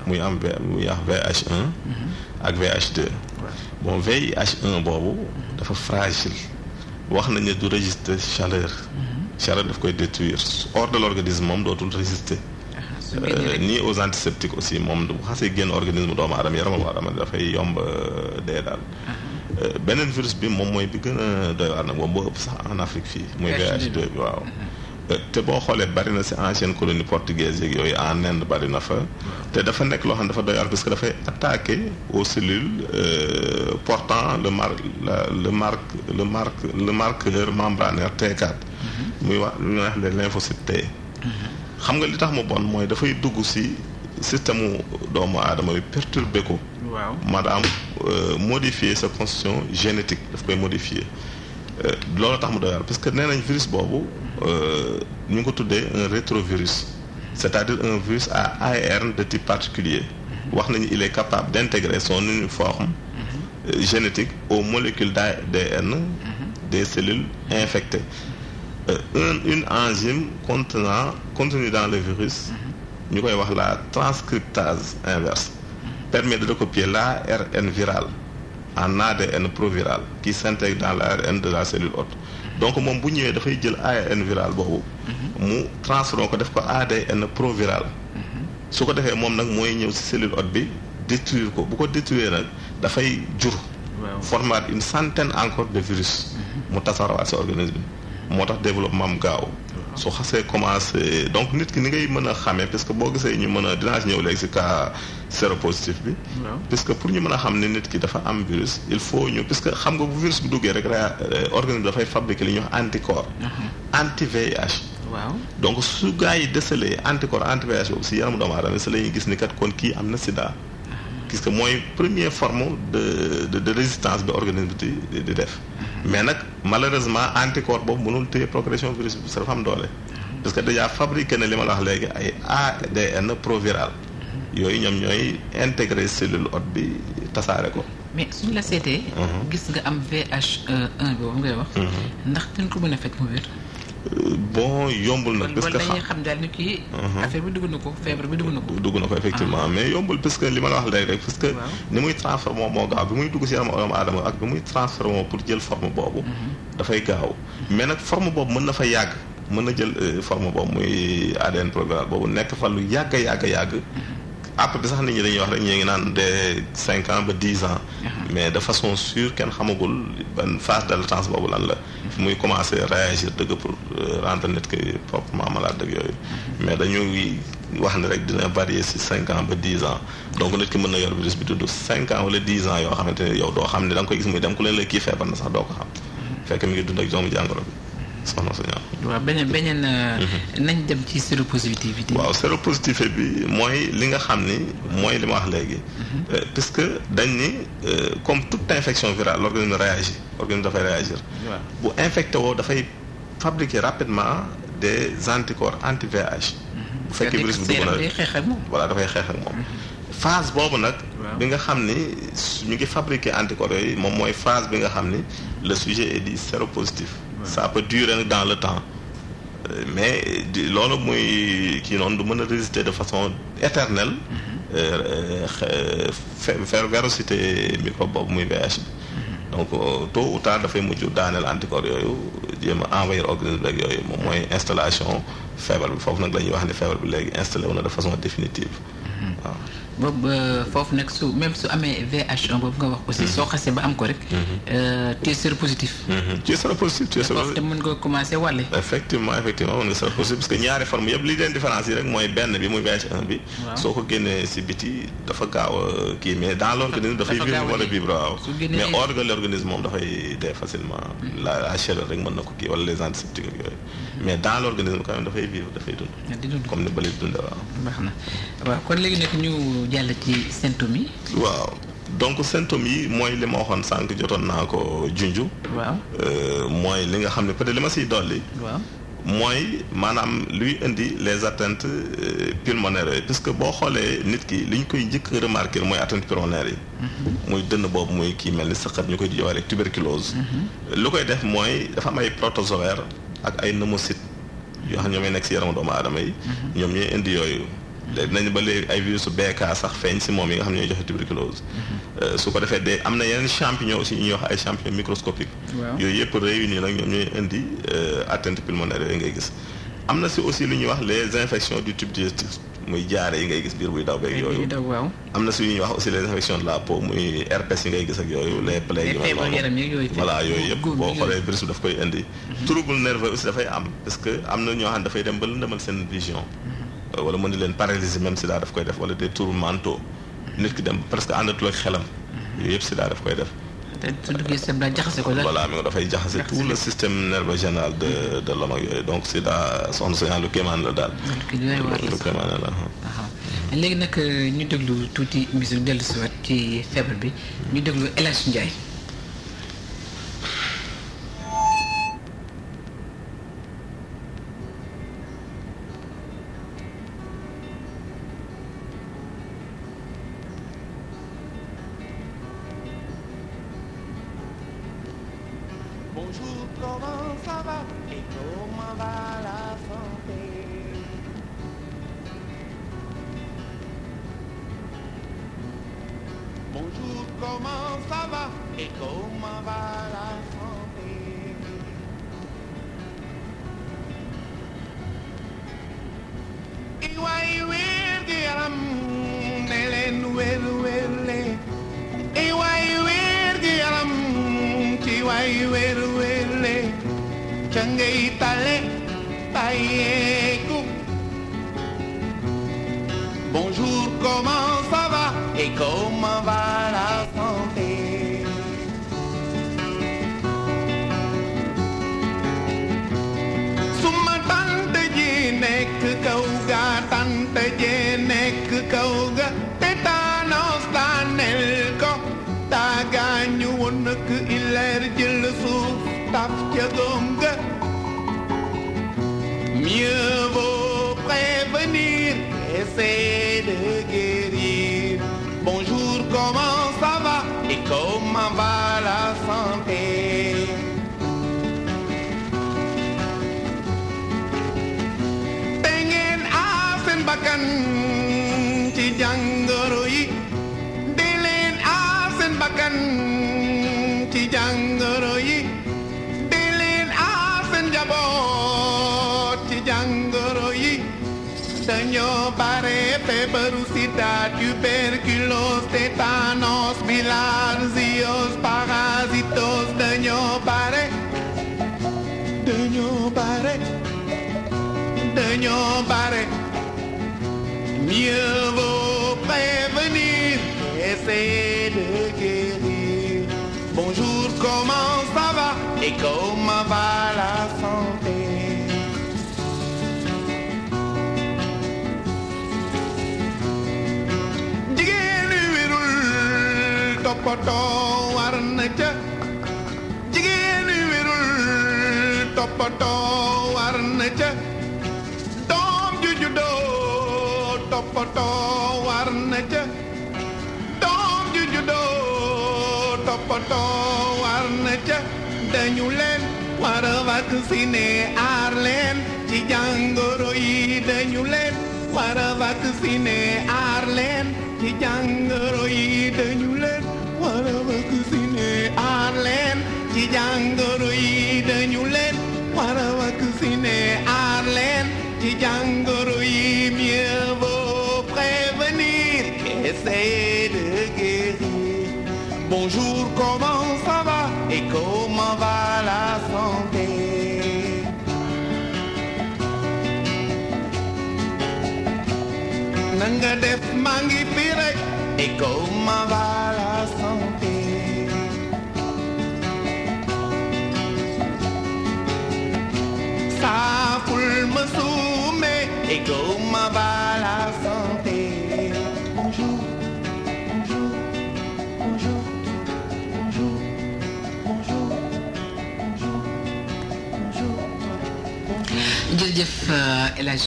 muy am V muy wax VH1 ak VH2 bon VIH1 boobu dafa fragile wax nañ ne du résister chaleur chaleur daf koy détruire hors de l'organisme moom dootul résister ni aux antiseptiques aussi moom bu xasee génn organisme doomu aadama yaramu aadama dafay yomb dee daal beneen virus bi moom mooy bi gën a doy waar nag moom boo ëpp sax en Afrique fii muy VH2 bi waaw te boo xoolee bari na si ancienne colonie portugaise yeeg yooyu en Inde bari na fa te dafa nekk loo xam ne dafa doy waar parce que dafay attaquer aux cellules portant le mar le marque le marque le marqueur membranaire T4 muy wax lu ñuy wax les lymphocytes T xam nga li tax mu bon mooy dafay dugg si système mu doomu aadama bi perturbé ko waaw maanaam modifier sa constitution génétique daf koy modifier loolu tax mu doy waar parce que nee nañ virus boobu ñu ngi ko tuddee un rétrovirus c'est-à-dire un virus à ARN de type particulier wax nañu il est capable d'intégrer son uniforme génétique aux molécules d'ADN des cellules infectées une une enzyme contenant contenue dans le virus ñu koy wax la transcriptase inverse permet de recopier l'ARN viral en ADN proviral qui s'intègre dans l'ARN de la cellule hôte donc moom bu ñëwee dafay jël ARN viral boobu mu transformé ko def ko ADN proviral su ko defee moom nag mooy ñëw ci cellule hôte bi détruire ko bu ko détruire nag dafay jur former une centaine encore de virus mu tasaarawaat ci organisme bi moo tax développement am gaaw su xasee commencé donc nit ki ni ngay mën a xamee parce que boo gisee ñu mën a dinaa ci ñëw léegi ci cas séropositif bi parce que pour ñu mën a xam ne nit ki dafa am virus il faut ñu parce que xam nga bu virus bi duggee rek organisme bi dafay fabriquer li ñuy wax anticorps anti VIH waaw donc su gars yi déceler anticorps anti VIH boobu ci yaramu doomu aadama ci la ñuy gis ni kat kon kii am na sida parce que mooy première forme de de de résistance bi organisme bi di di def mais nag malheureusement anticorps boobu mënul téye progression virus bi dafa am doole parce que déjà fabriqué na li ma la wax léegi ay ADN proviral yooyu ñoom ñooy intégrer cellule hôte bi tasaare ko. mais suñ la seetee. gis nga am VH1 boobu ngay wax. ndax dañ ko mën a fekk mu wér. bon yombul nag. parce que dañuy xam daal ni kii. affaire bi dugg na ko feebar bi dugg na ko. dugg na ko effectivement mais yombul parce que li ma la wax léegi rek parce que. ni muy transformé moo gaaw bi muy dugg si yaram doomu aadama ak bi muy transformé pour jël forme boobu. dafay gaaw mais nag forme boobu mën na fa yàgg. mën na jël forme boobu muy ADN proviral boobu nekk fa lu yàgg a yàgg a yàgg. après sax nit ñi dañuy wax rek ñu ngi naan de cinq ans ba dix ans. mais de façon sûre kenn xamagul ban phase de latence boobu lan la. muy commencer réagir dëgg pour rendre nit ki proprement malade dëgg yooyu. mais dañuy wax ne rek dina varier ci cinq ans ba dix ans donc nit ki mën na yor virus bi tudd cinq ans wala dix ans yoo xamante ne yow doo xam ne da nga koy gis muy dem ku leen la kii feebar na sax doo ko xam. fekk mi ngi dund ak doomu jàngoro bi. soxna Sonia. waaw beneen beneen nañ dem ci séropositivité. waaw séropositivité bi mooy li nga xam ni mooy li ma wax léegi. puisque dañ ni comme toute infection virale l'organisme réagit l'organisme dafay réagir. bu infecté woo dafay fabriquer rapidement des anticorps anti VIH. bu fekkee virus bi dugg na dafay xeex ak moom. voilà dafay xeex ak moom. phase boobu nag. bi nga xam ni ñu ngi fabriquer anticorps yooyu moom mooy phase bi nga xam ni le sujet est dit séropositif. ça peut durer dans le temps mais loolu muy kii noonu du mën a résister de façon éternelle faire véracité microbe boobu muy VIH bi donc tôt ou tard dafay mujj daaneel anticorps yooyu jéem a envahir organisme rek yooyu moom mooy installation feebar bi foofu nag la ñuy wax ni feebar bi léegi installé wu na de façon définitive waaw boobu foofu nag su même su amee VH1 boobu nga wax aussi soo xasee ba am ko rek. tu es séropositif. tu es séropositif tu es séropositif te mën nga commencer wàlle. effectivement effectivement mën nga séropositif parce que ñaari forme yëpp li leen différence yi rek mooy benn bi muy VH1 bi. soo ko génnee si biti dafa gaaw a kii mais dans l'organisme dafay vivre wala vivre waaw. mais hors de l'organisme moom dafay dee facilement. la la chaleur rek mën na ko kii wala les antiseptiques ak yooyu. mais dans l'organisme quand même dafay vivre dafay dund. di dund comme ni bële di dundee waaw. baax na waaw kon léegi nag ñu jàll ci symptômes yi. waaw donc symptômes yi mooy li ma waxoon sànq jotoon naa ko junju. waaw mooy li nga xam ne peut-être li ma siy dolli. waaw mooy maanaam luy indi les atteintes pulmonaires yooyu parce que boo xoolee nit ki li ñu koy njëkk a remarquer mooy atteintes pulmonaires yi. muy dënn boobu muy kii mel ni sëqat ñu koy jowaale tuberculose. lu koy def mooy dafa am ay protozoaires ak ay pneumocytes yoo xam ñoom ñooy nekk si yaramu doomu aadama yi. ñoom ñooy indi yooyu. léegi nañ ba léegi ay virus BK sax feeñ si moom yi nga xam ne ñooy joxe tuberculose su ko defee de am na yeneen champignon aussi ñuy wax ay champignon microscopique yooyu yëpp réunir nag ñoom ñooy indi atteinte pulmonaire yooyu ngay gis am na si aussi lu ñuy wax les infections du tube digestif muy jaare yi ngay gis biir buy daw beeg yooyu am na si ñuy wax aussi les infections de la peau muy herpès yi ngay gis ak yooyu les plaies yi voilà yooyu yëpp boo xoolee virus bi daf koy indi trouble nerveux aussi dafay am parce que am na ñoo xam ne dafay dem ba lëndëmal seen vision wala mën ni leen paralysie même sida daf koy def wala des troubles mentaux nit ki dem presque àndatul ak xelam yooyu yëpp sida daf koy def voilà mi nga dafay jaxase tout le système nerveux général de de l'homme ak yooyu donc sida soxna sa lu kéemaan la daal lu kéemaan la léegi nag ñu déglu tuuti musique dellu si waat ci feebar bi ñu déglu El Hadj Ndiaye Bonjour, comment ça va et comment va la santé Bonjour, comment ça va et comment va la santé Iway wér gi yaram ne leen wér wér leen Iway wér gi yaram ci way wér wér leen ca ngay tale bàyyeeku Bonjour, comment ça va et comment va la santé Suma tante ji nekk kaw ga tante ji nekk kaw ga tétanos daanel ko taagaañu woon nak ileer jël suuf taf ca góom ga Mieux vaut prévenir essayer de guérir Bonjour, comment ça va et comment va la santé te ngeen aar seen bakkan ci jàngoro yi di leen aar seen bakkan ci jàngoro yi di leen aar seen njaboot ci jàngoro yi dañoo bare feebaru sida tuberculose tétanos bilharziose parasitos dañoo bare dañoo bare dañoo bare mieux vaut prévenir essayer de guérir bonjour comment ça va et comment va la santé jigéen wi wérul toppatoo war na ca jigéen wi wérul toppatoo war na ca doom ju juddoo toppatoo war na ca doom ju juddoo toppatoo war na ca dañu leen war a vacciner aar leen ci jàngoro yi dañu leen war a vacciner aar leen ci jàngoro yi dañu leen war a vacciner aar leen ci jàngoro yi dañu leen war a vacciner aar leen ci jàngoro yi mieux vaut prévenir qu'essayer de guérir bonjour comment ça va et comment va la santé nanga def maa ngi fi rek et comment va la santé saaful ma suume et comment va la santé bonjour bonjour bonjour bonjour bonjour bonjour bonjour jërëjëf El Hadj